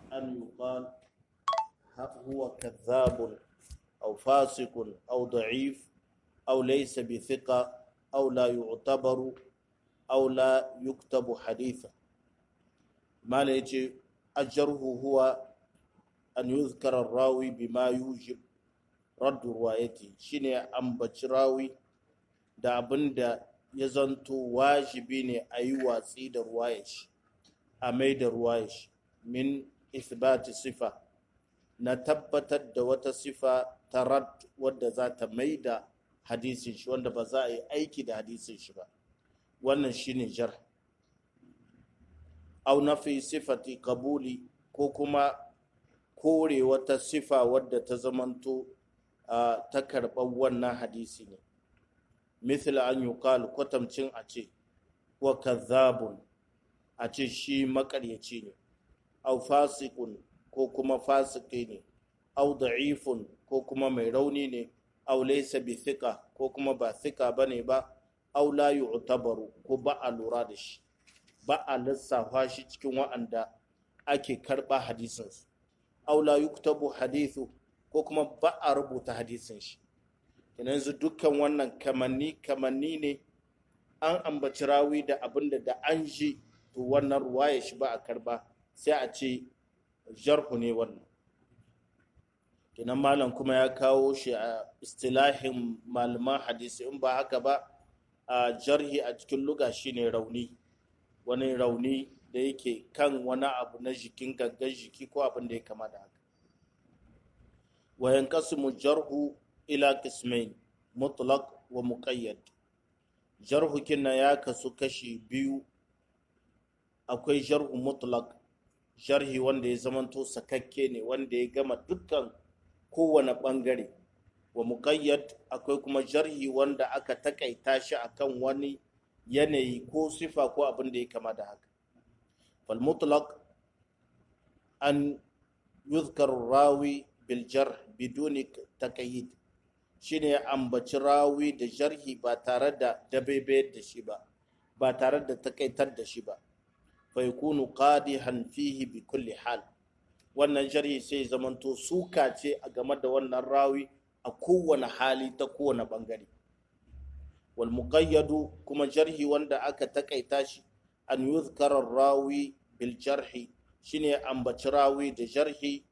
أن يقال هو كذاب أو فاسق أو ضعيف أو ليس بثقة أو لا يعتبر أو لا يكتب حديثا ما ليجي أجره هو أن يذكر الراوي بما يوجب رد روايته شيني أمبتش راوي da abin da ya zanto wajibi ne a yi watsi da ruwayashi a mai da ruwayashi min isbati sifa na tabbatar da wata sifa ta rad wadda za ta mai da hadisin shi wanda ba za a yi aiki da hadisin shi ba wannan shine jar au nafi sifati kabuli ko kuma kore wata sifa wadda ta zamanto ta karɓar wannan hadisi ne misal an yi kwatamcin a ce wa kazzabun a ce shi makaryaci ne au fasikun ko kuma fasiki ne au da'ifun ko kuma mai rauni ne au laysa bi thika ko kuma ba thika bane ba au la yu'tabaru ko ba a lura da shi ba a lissafa shi cikin wa'anda ake karba hadisin su au la yuktabu hadithu ko kuma ba a rubuta hadisin shi yanzu dukkan wannan kamanni kamanni ne an ambaci rawi da abinda da an ji to wannan ruwaya shi ba a karba sai a ce jarhu ne wannan kinan malam kuma ya kawo shi a istilahin malaman hadisi in ba haka ba a jarhi a cikin luga shine rauni wani rauni da yake kan wani abu na jikin gangan jiki ko abin da ya kama da haka wayan kasimu jarhu ila kismain mutlaq wa muqayyad jarhu kinna ya kasu kashi biyu akwai jarhu mutlaq sharhi wanda ya zamanto sakakke ne wanda ya gama dukkan kowane bangare wa muqayyad akwai kuma jarhi wanda aka takaita shi akan wani yanayi ko sifa ko abin da ya kama da haka fal mutlaq an yuzkar rawi bil jarh biduni taqayyid shine ambaci rawi da jarhi ba tare da dabebe da shi ba ba tare da takaitar da shi ba faikunu qadihan fihi bi kulli hal wannan jarhi sai zamanto suka ce a game da wannan rawi a kowane hali ta kowane bangare wal muqayyadu kuma jarhi wanda aka takaita shi an yuzkara rawi bil jarhi shine ambaci rawi da jarhi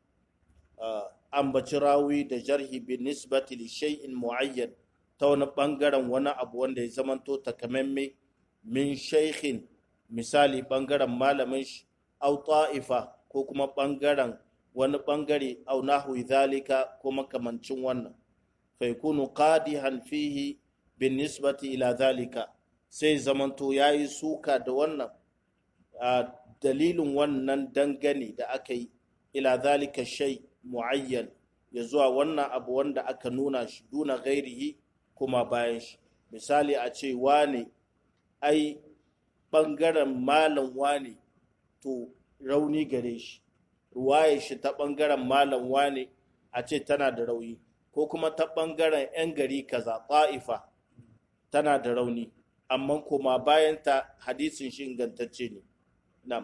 ambaci rawi da jarhi bi nisbati li shay'in muayyan ta wani bangaren wani abu wanda ya zamanto takamamme min shaykhin misali ɓangaren malamin shi au ta'ifa ko kuma ɓangaren wani ɓangare au nahwi zalika ko makamancin wannan faikunu qadihan fihi bin nisbati ila zalika sai zamanto yayi suka da wannan a dalilin wannan dangane da aka yi ila zalika shay muayyan ya zuwa wannan abu wanda aka nuna shi duna gairihi kuma bayan shi misali a ce wane ai ɓangaren malam wane to rauni gare shi ruwaye shi ta ɓangaren malam wane a ce tana da rauni ko kuma ta ɓangaren 'yan gari kaza ƙa'ifa tana da rauni amma kuma bayanta hadisin shi ingantacce ne nam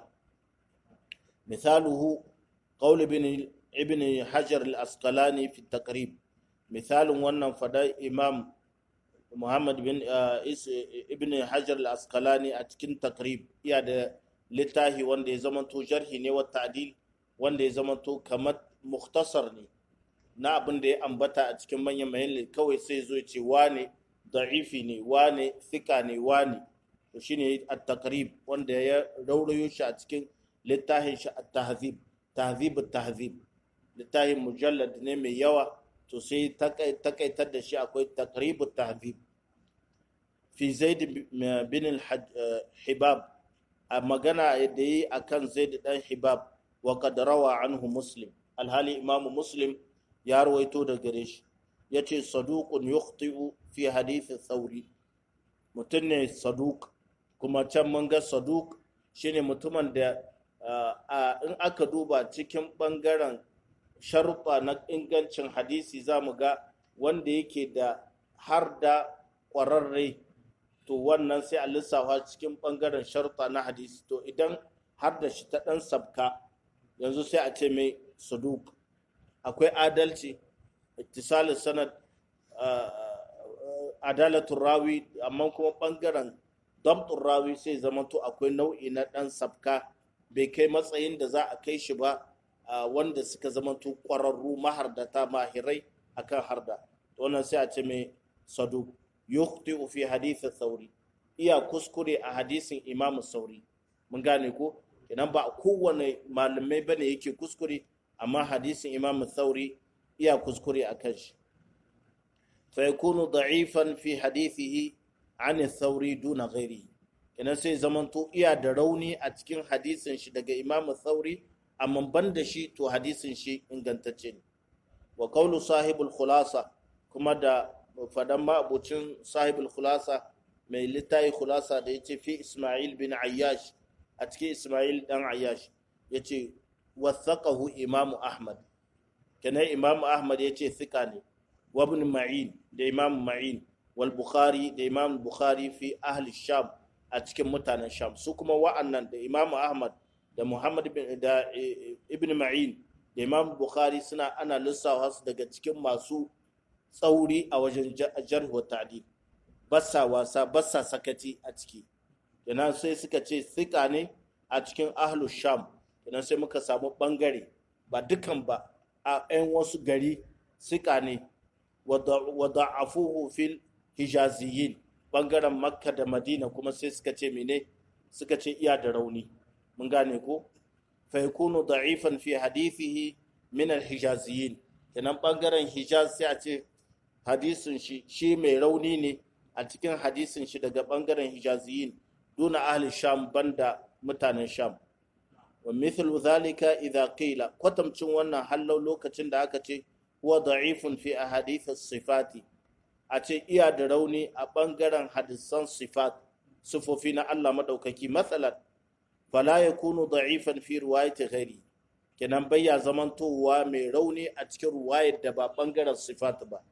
misaluhu qaul ibn ibn hajar al-asqalani fi taqrib misalin wannan fada imam Muhammad bin Ibn Hajar al-Asqalani a cikin takrib iya da littafi wanda ya zamanto jarhi ne wa ta'dil wanda ya zamanto kamar mukhtasar ne na abin da ya ambata a cikin manyan mayan kawai sai zo ce wane da'ifi ne wane thika ne wane to shine at-takrib wanda ya raurayo shi a cikin littafin shi at-tahzib tahzib at-tahzib littafin mujallad ne mai yawa to sai takaitar da shi akwai takribu tahzib fi zaid bin hibab a magana da yi akan zaid dan hibab wa qad rawa anhu muslim alhali imamu muslim ya rawaito da gare shi yace saduqun yukhti'u fi hadith thawri mutum ne saduq kuma can mun ga saduq shine mutumin da in aka duba cikin bangaren sharuɗa na ingancin hadisi za mu ga wanda yake da har da ƙwararre to wannan sai a lissafa cikin ɓangaren sharuɗa na hadisi to idan har da shi ta ɗan sabka yanzu sai a ce mai saduk akwai adalci ittisalin sanad adalatun rawi amma kuma bangaren dabtun rawi sai zamanto akwai nau'i na dan sabka bai kai matsayin da za a kai shi ba wanda suka zamanto ƙwararru mahardata mahirai akan harda wannan sai a ce mai saduk yukhti fi hadith sauri iya kuskure a hadisin imamu sauri mun gane ko idan ba kowane malamai bane yake kuskure amma hadisin imamu sauri iya kuskure a kan shi fa yakunu da'ifan fi hadithihi an sauri duna ghairi kenan sai zamanto iya da rauni a cikin hadisin shi daga imamu sauri amma ban da shi to hadisin shi ingantacce ne wa qawlu sahibul khulasa kuma da fadan ma'abucin sahibul khulasa mai littayi khulasa da yace fi isma'il bin ayyash a cikin isma'il dan ayyash yace wathaqahu imam ahmad kenan imam ahmad yace thika ne wa ibn ma'in da imam ma'in wal bukhari da imam bukhari fi ahli sham a cikin mutanen sham su kuma wa'annan da imam ahmad da muhammad bin da ibn ma'in da imam bukhari suna ana lissafa su daga cikin masu tsauri a wajen jarh wa ta'dil bassa wasa bassa sakaci a ciki kenan sai suka ce sika ne a cikin ahlu sham kenan sai muka samu bangare ba dukan ba a 'yan wasu gari sika ne wa da'afuhu fil hijaziyin bangaren makka da madina kuma sai suka ce mene suka ce iya da rauni mun gane ko fa yakunu da'ifan fi hadithihi min al hijaziyin kenan bangaren hijaz sai a ce hadisin shi shi mai rauni ne a cikin hadisin shi daga bangaren hijaziyin duna ahli sham banda mutanen sham wa mithlu zalika idha qila kwatamcin wannan hallau lokacin da aka ce huwa da'ifun fi ahadith sifati a ce iya da rauni a bangaren hadisan sifat sifofi na Allah madaukaki matsalan fala yakunu da'ifan fi riwayati ghairi kenan bayya zamantowa mai rauni a cikin ruwayar da ba bangaren sifat ba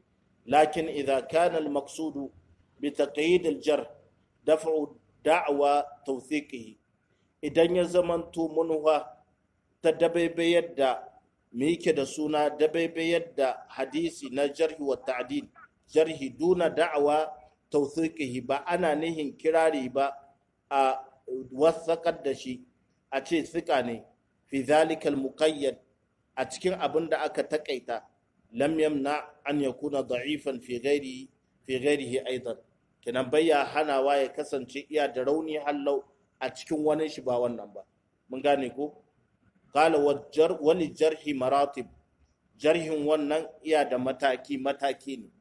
لكن إذا كان المقصود بتقييد الجر دفع دعوى توثيقه idan ya zamanto manuwa ta dabaibayar da me yake da suna dabaibayar da hadisi na jarhi wa ta'dil jarhi duna da'awa tawthiqihi ba ana nihin kirari ba a wasaqar da shi a ce tsika ne fi zalikal muqayyad a cikin abin da aka takaita lam yamna an yakuna da'ifan fi ghairi fi ghairihi aidan kenan bayya hanawa ya kasance iya da rauni hallau a cikin wani shi ba wannan ba mun gane ko qala wal jarhi maratib jarhin wannan iya da mataki mataki ne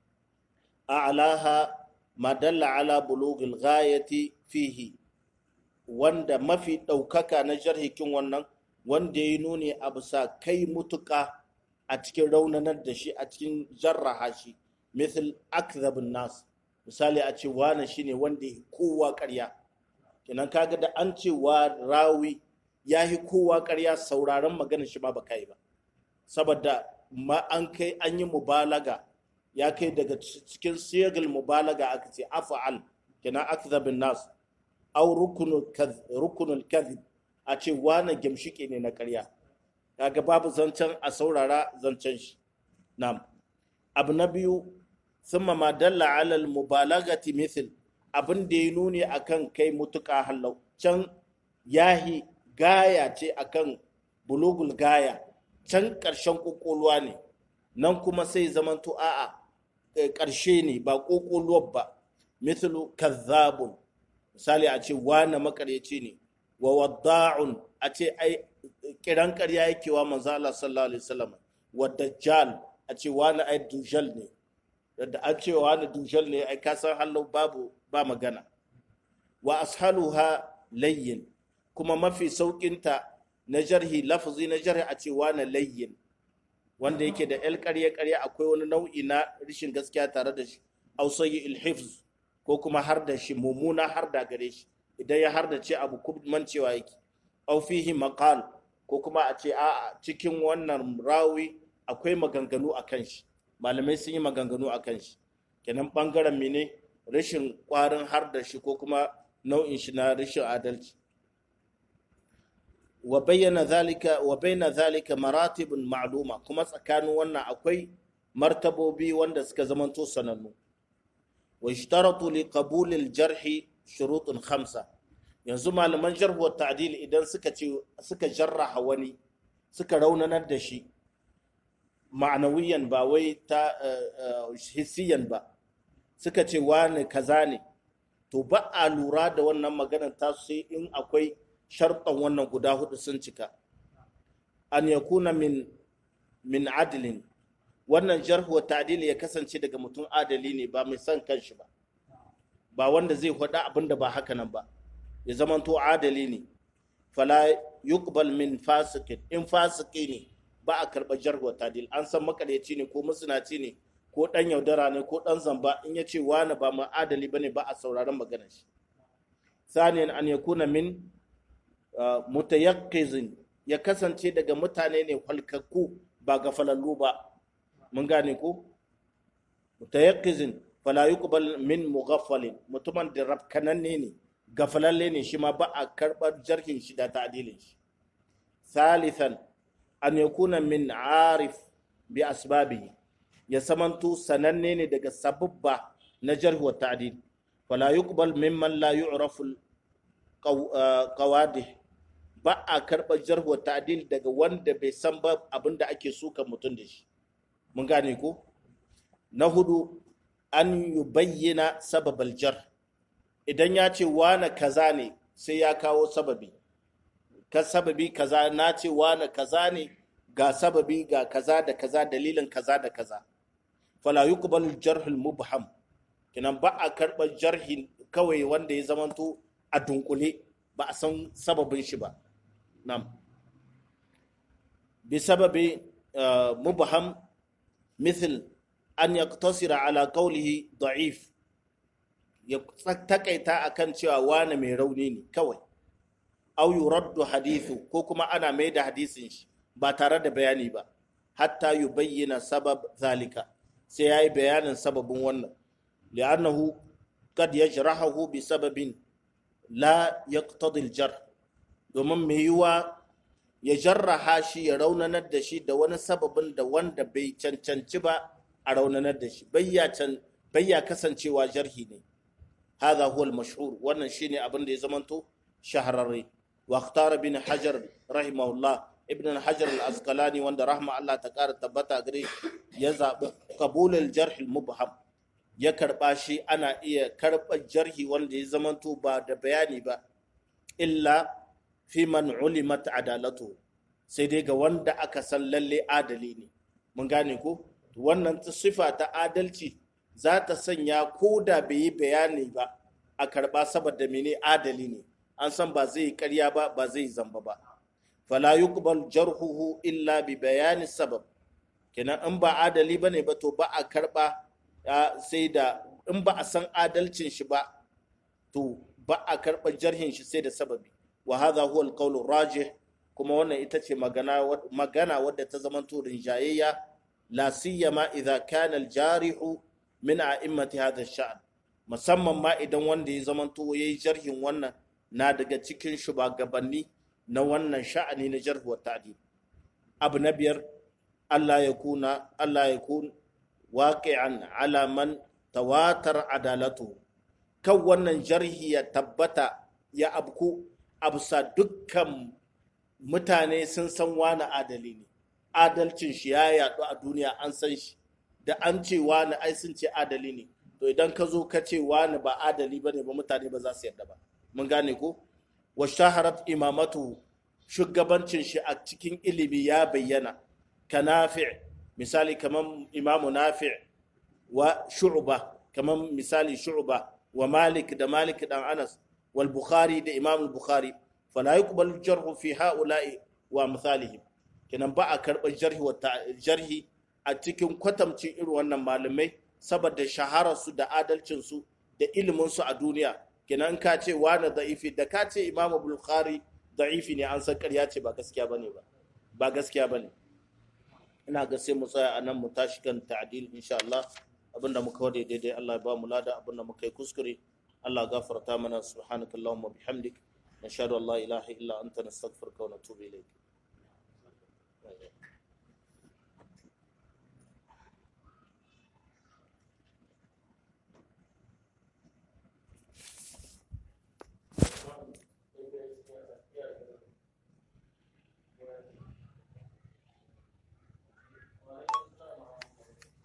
a'laha ma dalla ala bulughil ghayati fihi wanda mafi ɗaukaka na jarhikin wannan wanda ya nuni a bisa kai mutuka a cikin raunanar da shi a cikin jarraha shi misal akzabun nas misali a ce wane shine wanda ya kowa ƙarya kenan kaga da an ce wa rawi ya yi kowa ƙarya sauraron magana shi ma baka yi ba saboda ma an kai an yi mubalaga ya kai daga cikin siyagal mubalaga aka ce afa'al kenan akzabun nas au rukunul kadhib a ce wane gimshike ne na ƙarya kaga babu zancen a saurara zancen shi na'am abu na biyu thumma ma dalla ala al mubalagati mithl abin da ya nuni akan kai mutuka hallau can yahi gaya ce akan bulugul gaya can ƙarshen ƙoƙoluwa ne nan kuma sai zamanto a'a ƙarshe ne ba ƙoƙoluwar ba mithlu kazzabun misali a ce wane makaryaci ne wa wadda'un a ce ai kiran ƙarya yake wa manzo Allah sallallahu alaihi wasallam wa dajjal a ce wani ai dujal ne da an ce wani dujal ne ai ka san hallo babu ba magana wa ashaluha layyin kuma mafi saukinta na jarhi lafzi na jarhi a ce wani layyin wanda yake da el ƙarya ƙarya akwai wani nau'i na rashin gaskiya tare da shi ausayi ilhifz ko kuma har da shi mummuna har da gare shi idan ya har da ce abu mancewa yake au fihi maqal ko kuma a ce a cikin wannan rawi akwai maganganu a kan shi malamai sun yi maganganu a kan shi kenan bangaren mene rashin kwarin har da shi ko kuma nau'in shi na rashin adalci wa bayyana zalika wa bayyana zalika maratibun ma'luma kuma tsakanin wannan akwai martabobi wanda suka zamanto sanannu wa ishtaratu li qabul al jarh shurutun khamsa yanzu malaman jarh wa ta'dil idan suka ce suka jarraha wani suka raunanar da shi ma'anawiyan ba wai ta hissiyan ba suka ce wani kaza ne to ba a lura da wannan maganar ta sai in akwai sharɗan wannan guda hudu sun cika an ya kuna min min adilin wannan jarhu wa ta'dil ya kasance daga mutum adali ne ba mai son kanshi ba ba wanda zai faɗa abin da ba haka nan ba ya zamanto adali ne fala yuqbal min fasikin in fasiki ne ba a karɓar jarhu wa ta'dil an san makaryaci ne ko musulaci ne ko ɗan yaudara ne ko ɗan zamba in ya ce wani ba mu adali ba ne ba a sauraron maganar shi saniyan an yakuna min mutayakkizin ya kasance daga mutane ne halkakku ba ga falallu ba mun gane ko mutayakkizin fala yuqbal min mughaffalin mutumin da rafkananne ne gafalalle ne shi ma ba a karɓar jarhin shi da ta'dilin shi salisan an yakuna min arif bi asbabihi ya samanto sananne ne daga sababba na jarh wa ta'dil fala yuqbal mimman la yu'rafu qawadih ba a karɓar jarh wa ta'dil daga wanda bai san ba abinda ake suka mutum da shi mun gane ko na hudu an yubayyana sababal jar idan ya ce wane kaza ne sai ya kawo sababi ka sababi kaza na ce wane kaza ne ga sababi ga kaza da kaza dalilin kaza da kaza fala yuqbalu jarhul mubham kinan ba a karɓar jarhi kawai wanda ya zamanto a dunkule ba a san sababin shi ba nam bi sababi mubham مثل أن يقتصر على قوله ضعيف ya takaita akan cewa wane mai rauni ne kawai au yuraddu hadithu ko kuma ana mai da hadisin shi ba tare da bayani ba hatta yubayyana sabab zalika sai yayi bayanin sababin wannan li'annahu qad yajrahu bi sababin la yaqtadi al-jar domin mai yiwa ya jarraha shi ya raunanar da shi da wani sababin da wanda bai cancanci ba a raunanar da shi bayya kasancewa jarhi ne هذا هو المشهور wannan shine abin da ya zamanto shahararre wa ikhtara bin hajar rahimahullah ibn hajar al-asqalani wanda rahma Allah ta kara tabbata gare ya zabi qabul al-jarh al-mubham ya karba shi ana iya karba jarhi wanda ya zamanto ba da bayani ba illa fi man ulimat adalatu sai dai ga wanda aka san lalle adali ne mun gane ko wannan sifa ta adalci za ta sanya ko da bai yi bayani ba a karba saboda mene adali ne an san ba zai yi karya ba ba zai yi zamba ba fala yuqbal jarhuhu illa bi bayani sabab kenan in ba adali bane ba to ba a karba sai da in ba a san adalcin shi ba to ba a karba jarhin shi sai da sababi wa hadha huwa al rajih kuma wannan ita ce magana magana wadda ta zama to rinjayayya la siyama idza kana al-jarihu min a'immati hadha sha'an musamman ma idan wanda ya zamanto yayi jarhin wannan na daga cikin shugabanni na wannan sha'ani na jarh wa ta'dil abu na biyar Allah ya kuna Allah ya kun waqi'an ala man tawatar adalatu kan wannan jarhi ya tabbata ya abku absa dukkan mutane sun san wani adali ne adalcin shi ya yaɗu a duniya an san shi da an ce wani ai sun ce adali ne to idan ka zo ka ce wani ba adali ba ne ba mutane ba za su yarda ba mun gane ko wa shaharat imamatu shugabancin shi a cikin ilimi ya bayyana ka nafi misali kamar imamu nafi wa shu'ba kamar misali shu'ba wa malik da malik dan anas wal bukhari da imam bukhari fala yuqbalu jarhu fi ha'ula'i wa amsalihim kenan ba a karɓar jarhi wa jarhi a cikin kwatamcin irin wannan malamai saboda shahararsu da adalcinsu da iliminsu a duniya kenan ka ce wani da'ifi da ka ce imamu bukhari da'ifi ne an san ƙarya ce ba gaskiya bane ba ba gaskiya bane ina ga sai mu tsaya a nan mu tashi kan ta'dil insha Allah abinda muka wade daidai Allah ya ba mu lada abinda muka yi kuskure Allah gafarta mana subhanakallahumma bihamdik nashhadu an la ilaha illa anta nastaghfiruka wa natubu ilayk